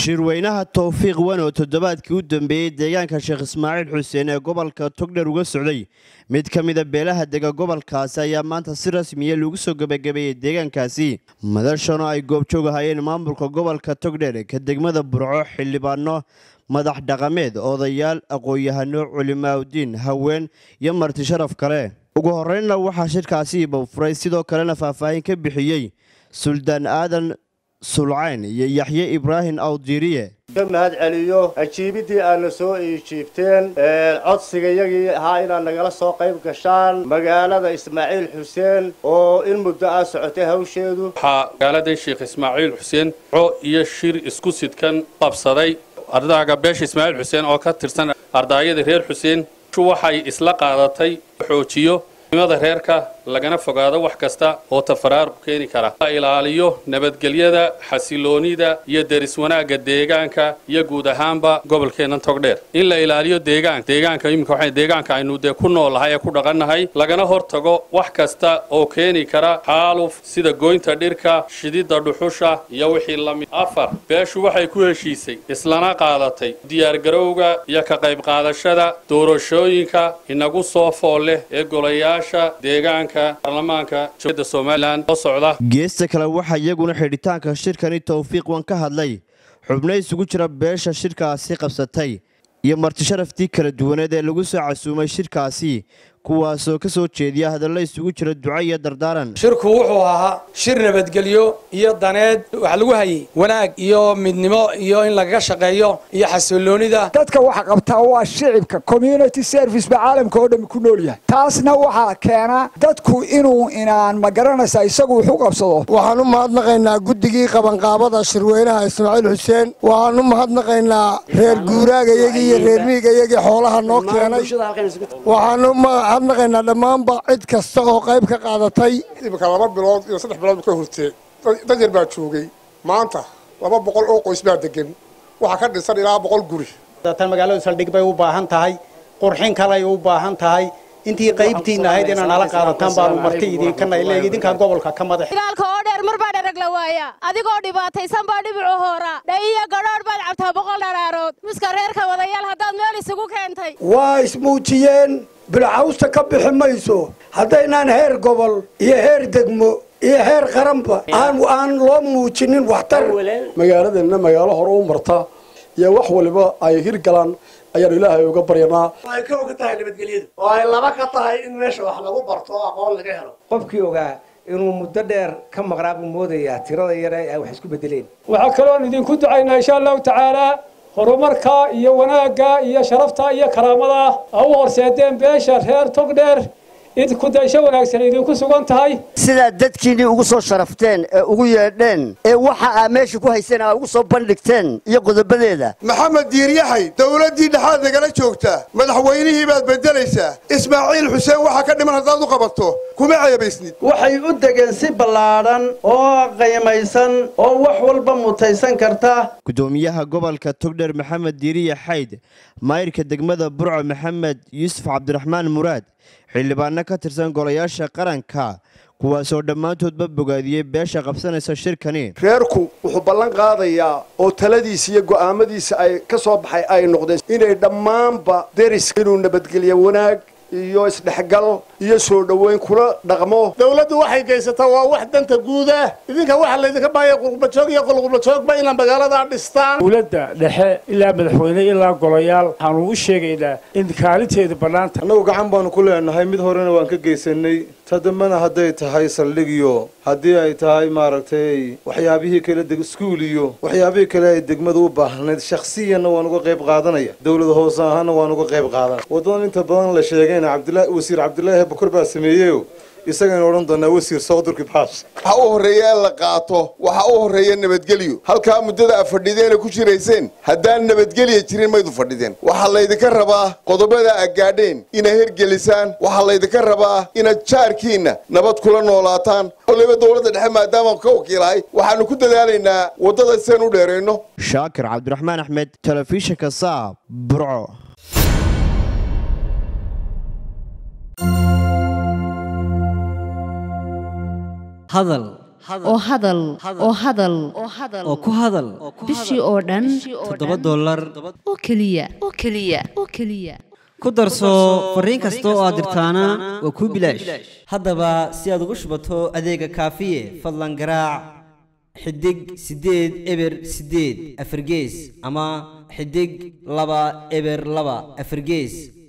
shirweynaha towfiiq wan oo toddobaadkii u dambeeyey deegaanka sheekh ismaaciil xuseen ee gobolka togdher uga socday mid ka mida beelaha dega gobolkaasi ayaa maanta si rasmiya lagu soo gebagabeeyey deegaankaasi madashan oo ay goobjoog ahayeen maamulka gobolka togdher ka degmada burco xildhibaano madax dhaqameed odayaal aqoon-yahano culimaaudiin haween iyo marti sharaf kale ugu horeynna waxaa shirkaasi ibafuray sidoo kalena faahfaahin ka bixiyey suldaan aadan sulcayn iyo yaxye ibraahim awdiiriye ka mahad celiyo ajiibidii aadna soo iijiibteen codsigayagii ahaa inaad nagala soo qayb gashaan magaalada ismaaciil xuseen oo in muddo ah socotay hawsheedu waxaa magaaladan sheekh ismaaciil xuseen co iyo shir isku sidkan qabsaday ardaaga beesha ismaaciil xuseen oo ka tirsan ardaayada reer xuseen waxay isla qaadatay xoojiyo nimada reerka lagana fogaado wax kasta oo tafaraaruq keeni kara la ilaaliyo nabadgelyada xasiloonida iyo deris wanaagga deegaanka iyo guud ahaanba gobolkeenna togdheer in la ilaaliyo deegaanka deegaanka iminka waxay deegaanka aynu dee ku noolnahay ee ku dhaqannahay lagana hortago wax kasta oo keeni kara xaaluf sida goynta dhirka shididda dhuxusha iyo wixii la mid afar beeshu waxay ku heshiisay islana qaadatay diyaargarowga iyo ka qayb qaadashada doorashooyinka inagu soo fool leh ee golayaasha deegaanka geesta kale waxaa iyaguna xidhitaanka shirkani towfiiq wan ka hadlay xubno isugu jira beesha shirkaasi qabsatay iyo marti sharaftii kala duwaneed ee lagu soo casuumay shirkaasi kuwaasoo ka soo jeediya hadallo isugu jira duco iyo dardaaran shirku wuxuu ahaa shir nabadgelyo iyo daneed wax lagu hayay wanaag iyo midnimo iyo in lagaga shaqeeyo iyo xasiloonida dadka waxa qabtaa waa shicibka community service ba caalamka oo dhan ku nool yahay taasna waxaa keena dadku inuu inaan ma garanaysa isagu wax u qabsado waxaan u mahadnaqaynaa guddigii qabanqaabada shirweynaha ismaaciil xuseen waxaan u mahadnaqaynaa reer guuraagayagii iyo reer miigayagii xoolaha noo keenay waxaan mahadnaqaynaa dhammaanba cid kasta oo qayb ka qaadatay iminka laba bilood iyo saddex bilood ka hortee dad yar baa joogay maanta laba boqol oo qoys baa degan waxaa ka dhisan ilaa boqol guri tan magaaladu saldhig bay u baahan tahay qurxin kaley u baahan tahay intii qaybtiina ahayd inaa nala qaadataan baanu marti idinkanay leeg idinkaa gobolka ka madax dagaalka oo dheer mar baa dharag la waaya adigoo dhibaataysan baa dhibicu hoora dhayiyo gadhoodh baad cabtaa boqol dharaarood muska reerka wadayaal haddaad meel isugu keentay waa ismuujiyeen bilcawsta ka bixi mayso haddaynaan heer gobol iyo heer degmo iyo heer qaranba aan loo muujinin waxtar magaaladeenna magaalo hore u marta iyo wax waliba ay hirgalaan ayaan ilaahay uga baryanaa ay ka oga tahay nabadgelyada oo ay laba ka tahay in meesha wax lagu barto oo aqoon laga helo qofkii ogaa inuu muddo dheer ka maqnaa buu moodayaa tirada yare ay wax isku bedeleen waxaa kaloon idinku ducaynaa insha allahu tacaalaa horumarka iyo wanaagga iyo sharafta iyo karaamada a u horseedeen beesha reer togdheer id kudaysho wanaagsan idinku sugan tahay sidaad dadkiinnii ugu soo sharafteen ee ugu yeedheen ee waxa aa meesha ku hayseen aa ugu soo bandhigteen iyo qodobadeeda maxamed diiryaxay dowladdii dhexaad nagala joogtaa madaxweynihii baad beddelaysaa ismaaciil xuseen waxaa ka dhiman haddaad u qabato kuma ceebaysnid waxay u degeen si ballaadhan oo qiimaysan oo wax walba mutaysan karta gudoomiyaha gobolka togdher maxamed diiriya xayd maayirka degmada burco maxamed yuusuf cabdiraxmaan muraad xildhibaano ka tirsan golayaasha qaranka kuwaasoo dhammaantoodba bogaadiyey beesha qabsanaysa shirkani reerku wuxuu ballan qaadayaa oo taladiisa iyo go'aamadiisa ay ka soo baxay ay noqdeen inay dhammaanba deris inuu nabadgelyo wanaag iyo isdhexgal iyo soo dhoweyn kula dhaqmo dawladdu waxay geysataa waa wax danta guuda idinka waxa laydinka baahaya qurbajoog iyo qulqurbajoogba inaa magaaladaa dhistaan dowladda dhexe ilaa madaxweyne ilaa golayaal waxaanu u sheegaynaa in kaalinteedu bannaanta annagu gacan baanu ku leenahay mid horena waan ka geysanay ta dambena hadday tahay saldhig iyo haddii ay tahay maaragtay waxyaabihii kale iskuul iyo waxyaabihii kale ay degmadu u baahnayd shakhsiyanna waan uga qayb qaadanaya dowlad hoose ahaana waan uga qayb qaadanaya waddadan inta badan la sheegayna cabdilaahi wasiir cabdilaahi bakur baa sameeyeyo isagaynu odhan doonaa wasiir sooqdurki baash waxa u horreeya in la qaato waxa u horreeya nabadgelyo halkaa muddada a fadhideena ku jirayseen haddaan nabadgelya jirin maydu fadhideen waxaa laydinka rabaa qodobada a gaadheen inay hergelisaan waxaa laydinka rabaa inaad jaarkiinna nabad kula noolaataan waliba dowladda dhexe maadaama ka wakiilahay waxaanu ku dadaalaynaa waddada siaan u dheerayno shaakir cabdiraxmaan axmed telefishinka saab burco hadal oo hadal oo hadal oo ku hadal bishii oo dhan toddoba dollar oo keliya oo keliya oo keliya ku darso fariin kasta oo aad dirtaana waa kuu bilaash haddaba si aad ugu shubato adeega kaafiye fadlan garaac xidig siddeed eber siddeed afargees ama xidig laba eber laba afargees